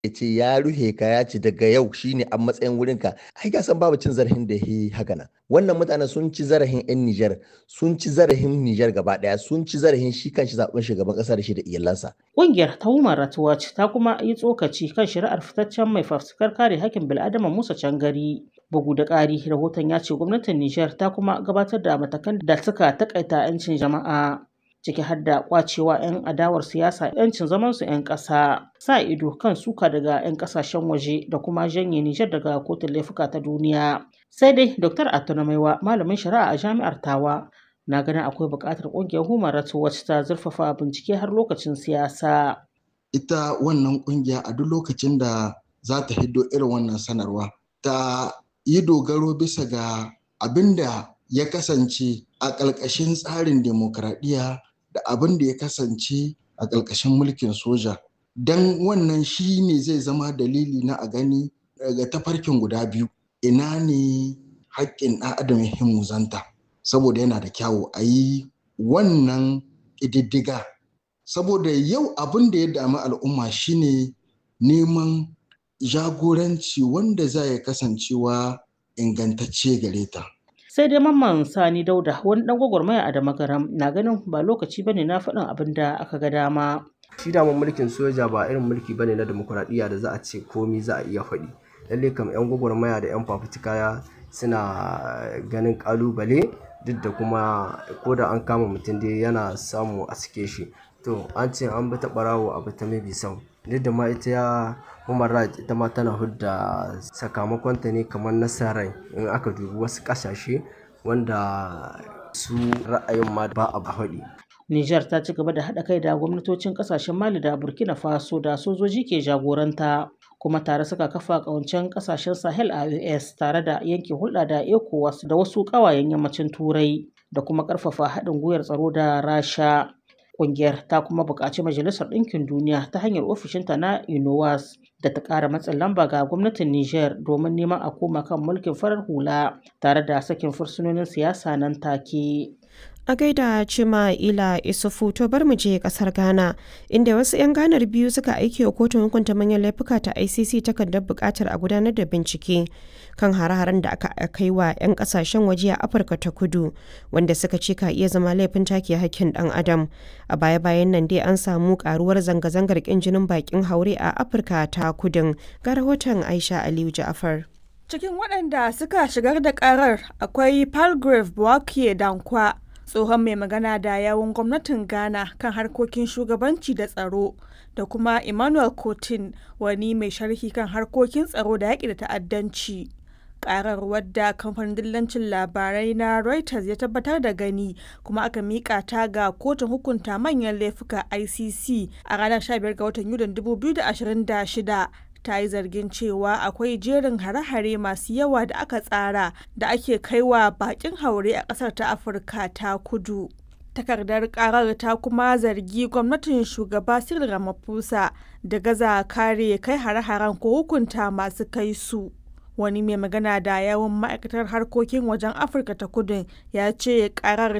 ya ce ya ruhe ka ya ce daga yau shine a matsayin wurin ka ai ka san babu cin zarafin da yi haka nan wannan mutanen sun ci zarafin yan Nijar sun ci zarafin Nijar gaba daya sun ci zarafin shi kanshi zaben shugaban kasa da shi da iyalansa Ƙungiyar ta Human Rights Watch ta kuma yi tsokaci kan shari'ar fitaccen mai fafutukar kare hakkin bil'adama Musa Cangari. Bugu da ƙari, rahoton ya ce gwamnatin Nijar ta kuma gabatar da matakan da suka takaita 'yancin jama'a. ciki har da kwacewa 'yan adawar siyasa 'yancin zamansu 'yan ƙasa sa ido kan suka daga 'yan ƙasashen waje da kuma janye Nijar daga kotun laifuka ta duniya. Sai dai Dr. Atuna Maiwa malamin shari'a a jami'ar Tawa na ganin akwai buƙatar ƙungiyar Human Rights Watch ta zurfafa bincike har lokacin siyasa. Ita wannan ƙungiya a duk lokacin da za ta hiddo irin wannan sanarwa ta yi dogaro bisa ga abin da ya kasance a ƙarƙashin tsarin demokradiyya da abin da ya kasance a ƙarƙashin mulkin soja don wannan shi ne zai zama dalili na a gani daga tafarkin guda biyu ina ne haƙƙin ɗan adam ya muzanta saboda yana da kyawu a yi wannan ƙididdiga saboda yau abin da ya dami al'umma shine neman jagoranci wanda za ya kasancewa ingantacce gare ta. sai dai mamman sani dauda wani dan gwagwarmaya a damagaram na ganin ba lokaci bane na faɗin abin da aka ga dama shi daman mulkin soja ba irin mulki bane na demokuraɗiyya da za a ce komi za a iya faɗi lalle kam yan gwagwarmaya da yan fafutuka suna ganin kalubale duk da kuma ko da an kama mutum dai yana samu a sike shi to an ce an bi ta ɓarawo a bi ta mabi sau duk da ma ita ya human rights ita ma tana hudda sakamakonta ne kamar nasarar in aka dubi wasu kasashe wanda su ra'ayin ma ba a haɗi. Nijar ta ci gaba da haɗa kai da gwamnatocin ƙasashen Mali da Burkina Faso da sojoji ke jagoranta kuma tare suka kafa ƙawancen ƙasashen Sahel a US tare da yanke hulɗa da ECOWAS da wasu ƙawayen yammacin Turai da kuma ƙarfafa haɗin gwiwar tsaro da Rasha. Ƙungiyar ta kuma buƙaci Majalisar Ɗinkin Duniya ta hanyar ofishinta na UNOWAS da ta ƙara matsin lamba ga gwamnatin Nijar domin neman a koma kan mulkin farar hula tare da sakin fursunonin siyasa nan take. A gaida Cima Ila Isufu to bar mu je kasar Ghana inda wasu 'yan ganar biyu suka aiki wa kotun hukunta manyan laifuka ta ICC takardar buƙatar a gudanar da bincike kan hare-haren da aka kai wa 'yan kasashen waje a Afirka ta Kudu wanda suka ce ka iya zama laifin take hakkin ɗan adam. A baya-bayan nan dai an samu karuwar zanga-zangar ƙin jinin bakin haure a Afirka ta Kudun ga rahoton Aisha Aliyu Ja'afar. Cikin waɗanda suka shigar da ƙarar akwai Palgrave Bouakie Dankwa tsohon mai magana da yawun gwamnatin ghana kan harkokin shugabanci da tsaro da kuma emmanuel cotin wani mai sharhi kan harkokin tsaro da yaƙi da ta'addanci karar wadda kamfanin dillancin labarai na reuters ya tabbatar da gani kuma aka miƙa ta ga kotun hukunta manyan laifuka icc a ranar 15 ga watan yulin 2026 ta yi zargin cewa akwai jerin hare-hare masu yawa da aka tsara da ake kaiwa bakin haure a ƙasar ta afirka ta kudu takardar karar ta kuma zargi gwamnatin shugaba cyril ramaphosa da gaza kare kai hare-haren ko hukunta masu kai su wani mai magana da yawan ma'aikatar harkokin wajen afirka ta kudu ya ce karar